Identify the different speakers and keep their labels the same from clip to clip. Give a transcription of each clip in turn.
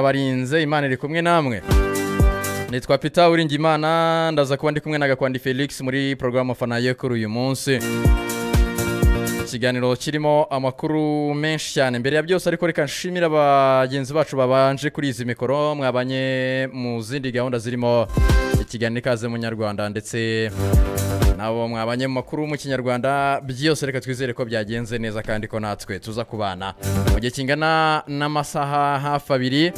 Speaker 1: yabarinze imana iri kumwe namwe nitwa peter uringimana ndaza kuba ndi kumwe na gakwandi felix muri porogaramu fanaye kuri uyu munsi ikiganiro kirimo amakuru menshi cyane mbere ya byose ariko reka nshimire bagenzi bacu babanje kuri izi mikoro mwabanye mu zindi gahunda zirimo ikiganiro ikaze mu nyarwanda ndetse nabo mwabanye mu makuru mu kinyarwanda byose reka twizere ko byagenze neza kandi ko natwe tuza kubana mu gihe kingana n'amasaha hafi abiri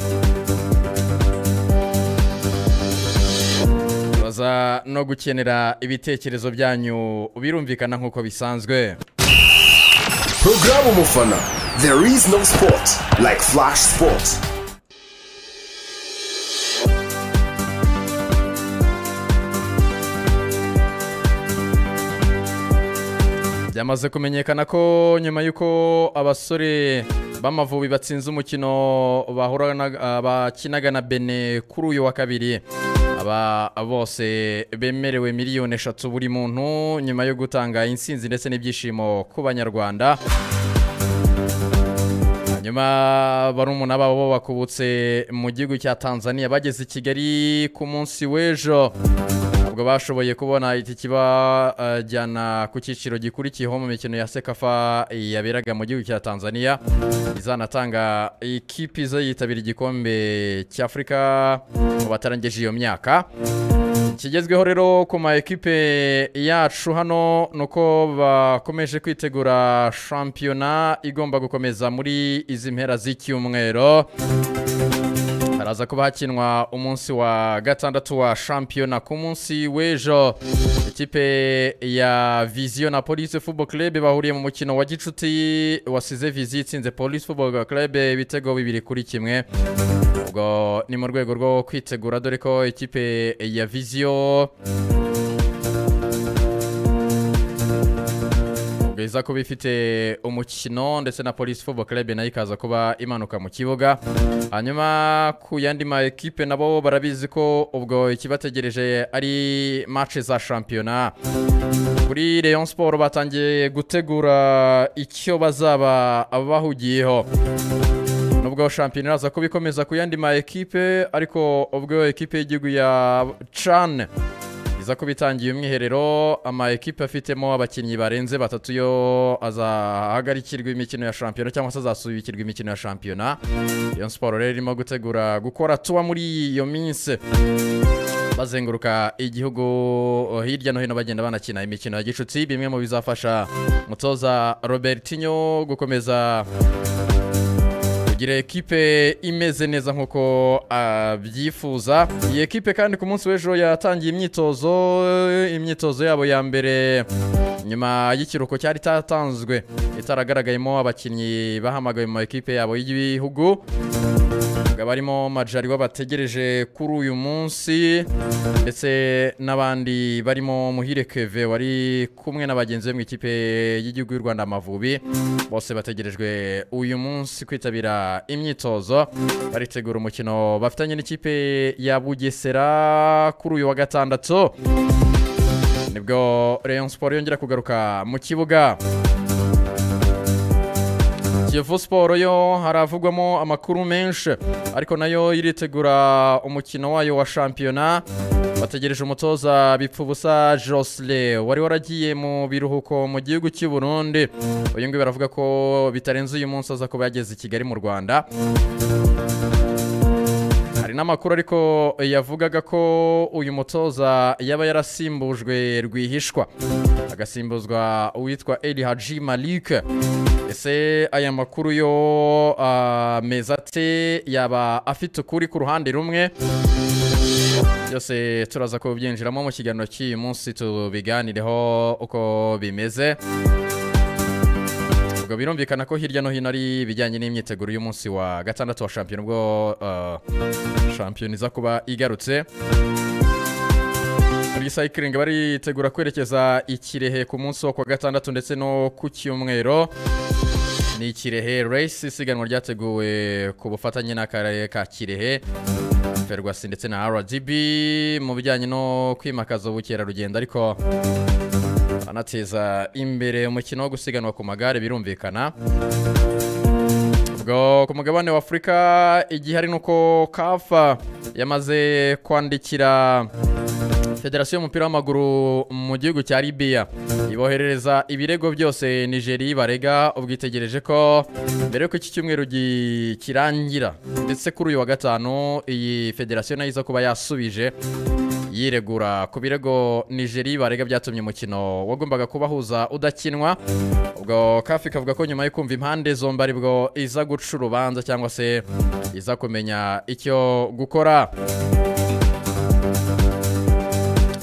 Speaker 1: baza no gukenera ibitekerezo byanyu birumvikana nk'uko bisanzwe
Speaker 2: Programu Mufana. There is no sport like Flash Sports.
Speaker 1: byamaze kumenyekana ko nyuma y'uko abasore b'amavubi batsinze umukino bahorana- ah, bakinaga na bene kuri uyu wa kabiri aba bose bemerewe miliyoni eshatu buri muntu nyuma yo gutanga insinzi ndetse n'ibyishimo ku banyarwanda hanyuma barumuna babo bakubutse mu gihugu cya tanzania bageze i kigali ku munsi w'ejo ntabwo bashoboye kubona itike ibajyana ku cyiciro gikurikiyeho mu mikino ya sekafa yaberaga mu gihugu cya tanzania izanatanga ikipe izayitabira igikombe cy'afurika mu batarangije iyo myaka ikigezweho rero ku ma ekipe yacu hano ni uko bakomeje kwitegura shampiyona igomba gukomeza muri izi mpera z'icyumweru haraza kuba hakinwa umunsi wa gatandatu wa shampiyona ku munsi w'ejo ikipe ya viziyo na polisi football club bahuriye mu mukino wa gicuti wasize viziyo itsinze polisi football club ibitego bibiri kuri kimwe ubwo ni mu rwego rwo kwitegura dore ko ikipe ya viziyo ubwo iza kuba ifite umukino ndetse na polisi football club nayo ikaza kuba imanuka mu kibuga hanyuma ku yandi ma ekipe nabo barabizi ko ubwo ikibategereje ari match za shampiyona kuri Rayon Sport batangiye gutegura icyo bazaba bahugiyeho nubwo shampiyona iraza kuba ikomeza ku yandi ma ekipe ariko ubwo ekipe y'igihugu ya can iza kuba itangiye umwiherero ama ekipe afitemo abakinnyi barenze batatu yo azahagarikirwa imikino ya shampiyona cyangwa se azasubikirwa imikino ya shampiyona iyo siporo rero irimo gutegura gukora tuwa muri iyo minsi bazenguruka igihugu hirya no hino bagenda banakina imikino ya gicuti bimwe mu bizafasha mutoza robertinho gukomeza kugira ekipe imeze neza nk'uko abyifuza iyi ekipe kandi ku munsi w'ejo yatangiye imyitozo imyitozo yabo ya mbere nyuma y'ikiruhuko cyari cyatanzwe itaragaragayemo abakinnyi bahamagawe mu ekipe yabo y'ibihugu hakaba harimo majari bategereje kuri uyu munsi ndetse n'abandi barimo muhire keve wari kumwe na bagenzi be mu ikipe y'igihugu y'u rwanda amavubi bose bategerejwe uyu munsi kwitabira imyitozo baritegura umukino bafitanye n'ikipe ya bugesera kuri uyu wa gatandatu nibwo rayon siporo yongera kugaruka mu kibuga Kiyovu Siporo yo haravugwamo amakuru menshi ariko nayo iritegura umukino wayo wa shampiyona bategereje umutoza bipfubusa Josle wari waragiye mu biruhuko mu gihugu cy'u Burundi uyu nguyu baravuga ko bitarenze uyu munsi aza kuba yageze i Kigali mu Rwanda hari n'amakuru ariko yavugaga ko uyu mutoza yaba yarasimbujwe rwihishwa agasimbuzwa uwitwa Eli Haji Malik ese aya makuru yo ameza ate yaba afite ukuri ku ruhande rumwe byose turaza kubyinjiramo mu kiganiro cy'uyu munsi tubiganireho uko bimeze ubwo birumvikana ko hirya no hino ari ibijyanye n'imyiteguro y'umunsi wa gatandatu wa shampiyona ubwo ah, shampiyona iza kuba igarutse muri sayikiringi baritegura kwerekeza i kirehe ku munsi wo ku wa gatandatu ndetse no ku cyumweru ni kirehe reyisi isiganwa ryateguwe ku bufatanye n'akarere ka kirehe ferwasi ndetse na rdb mu bijyanye no kwimakaza ubukerarugendo ariko banateza imbere umukino wo gusiganwa ku magare birumvikana ubwo ku mugabane wa afurika igihe ari nuko kafa yamaze kwandikira federasiyo y'umupira w'amaguru mu gihugu cya libiya iboherereza ibirego byose nigeri barega ubwitegereje ko mbere yuko iki cyumweru gi- kirangira ndetse kuri uyu wa gatanu iyi federasiyo nayo iza kuba yasubije yiregura ku birego nigeri barega byatumye umukino wagombaga kubahuza udakinwa ubwo kafi kavuga ko nyuma yo kumva impande zombi aribwo iza guca urubanza cyangwa se iza kumenya icyo gukora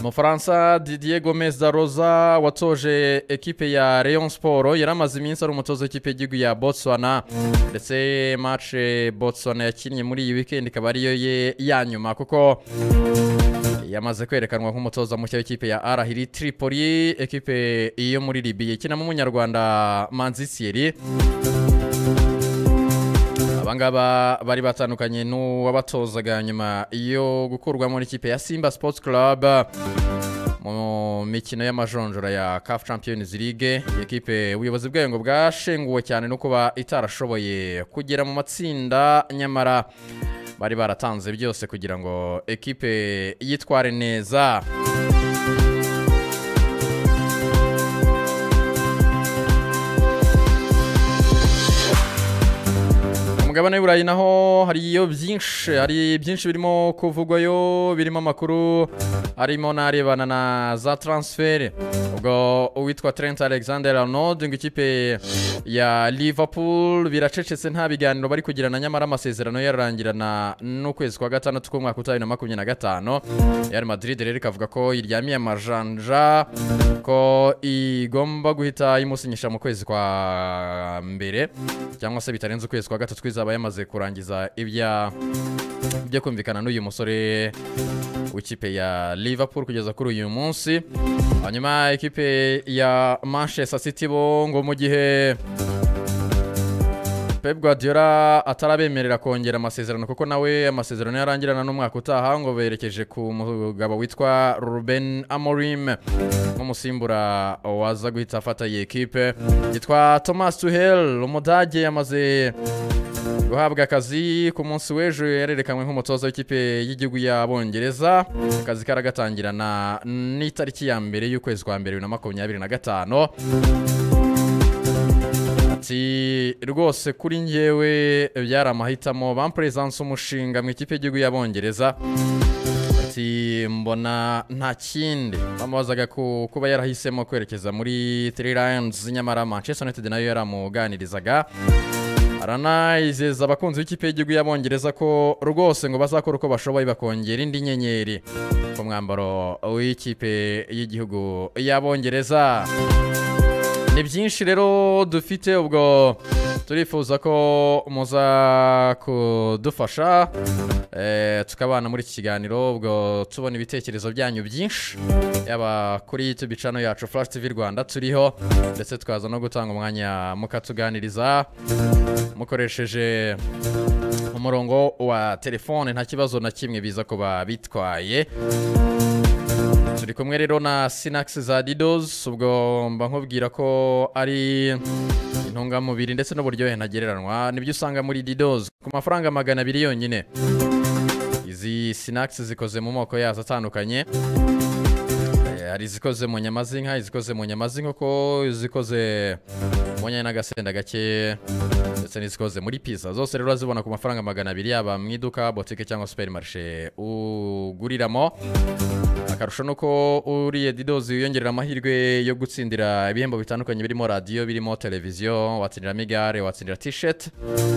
Speaker 1: umufaransa didier gomez da rosa watoje ekipe ya rayon sport yari amaze iminsi ari umutoza w'ikipe y'igihugu ya botswana ndetse match botswana yakinnye muri iyi weekend ikaba ariyo ye ya nyuma kuko yamaze kwerekanwa nk'umutoza mushya w'ikipe ya arahiri tripoli ekipe yo muri libiya ikinamo umunyarwanda manzi siyeri abangaba bari batandukanye n'uwabatozaga nyuma yo gukurwa muri ikipe ya simba sports club mu mikino y'amajonjora ya CAF Champions League iyi ekipe ubuyobozi bwayo ngo bwashenguwe cyane no kuba itarashoboye kugera mu matsinda nyamara bari baratanze byose kugira ngo ekipe yitware neza umugabane w'iburayi naho hariyo byinshi hari byinshi birimo kuvugwayo birimo amakuru harimo n'arebana na za transfer ubwo uwitwa Trent Alexander Arnold ngo ikipe ya Liverpool biracecetse nta biganiro bari kugirana nyamara amasezerano yo yararangirana n'ukwezi kwa gatandatu k'umwaka utaha bibiri na makumyabiri na gatanu Real Madrid rero ikavuga ko iryamiye amajanja ko igomba guhita imusinyisha mu kwezi kwa mbere cyangwa se bitarenze ukwezi kwa gatatu twizaba yamaze kurangiza ibya byo kumvikana n'uyu musore w'ikipe ya Liverpool kugeza kuri uyu munsi hanyuma ikipe ya Manchester City bo ngo mu gihe Pep Guardiola atarabemerera kongera amasezerano kuko nawe amasezerano yarangirana n'umwaka utaha ngo berekeje ku mugabo witwa Ruben Amorim nk'umusimbura waza guhita afata iyi ekipe yitwa Thomas Tuchel umudage yamaze guhabwa akazi ku munsi w'ejo yarerekanwe nk'umutoza w'ikipe y'igihugu y'abongereza akazi karagatangirana n'itariki ya mbere y'ukwezi kwa mbere bibiri na makumyabiri na gatanu ati rwose kuri njyewe byari amahitamo bamperezanse umushinga mu ikipe y'igihugu y'abongereza ati mbona nta kindi bamubazaga ku kuba yarahisemo kwerekeza muri three lions nyamara manchester united nayo yaramuganirizaga aranayizeza abakunzi b'ikipe y'igihugu y'abongereza ko rwose ngo bazakora uko bashoboye bakongera indi nyenyeri ku mwambaro w'ikipe y'igihugu y'abongereza ni byinshi rero dufite ubwo turifuza ko muza kudufasha eh, tukabana muri iki kiganiro ubwo tubona ibitekerezo byanyu byinshi yaba kuri youtube channel yacu flash tv rwanda turiho ndetse tukaza no gutanga umwanya mukatuganiriza mukoresheje umurongo wa telefone nta kibazo na kimwe biza kuba bitwaye turi kumwe rero na sinakisi za didozi ubwo mba nkubwira ko ari intungamubiri ndetse n'uburyohe ntagereranywa nibyo usanga muri didozi ku mafaranga magana abiri yonyine izi sinakisi zikoze mu moko yazo atandukanye Eh, hari izikoze mu nyama z'inka izikoze mu nyama z'inkoko izikoze mu nyanya n'agasenda gake ndetse n'izikoze muri pizza zose rero urazibona ku mafaranga magana abiri yaba mu iduka botike cyangwa superimarishe uguriramo akarusho ni uko uriye didozi wiyongerera amahirwe yo gutsindira ibihembo bitandukanye birimo radiyo birimo televiziyo watsindira migare watsindira tisheti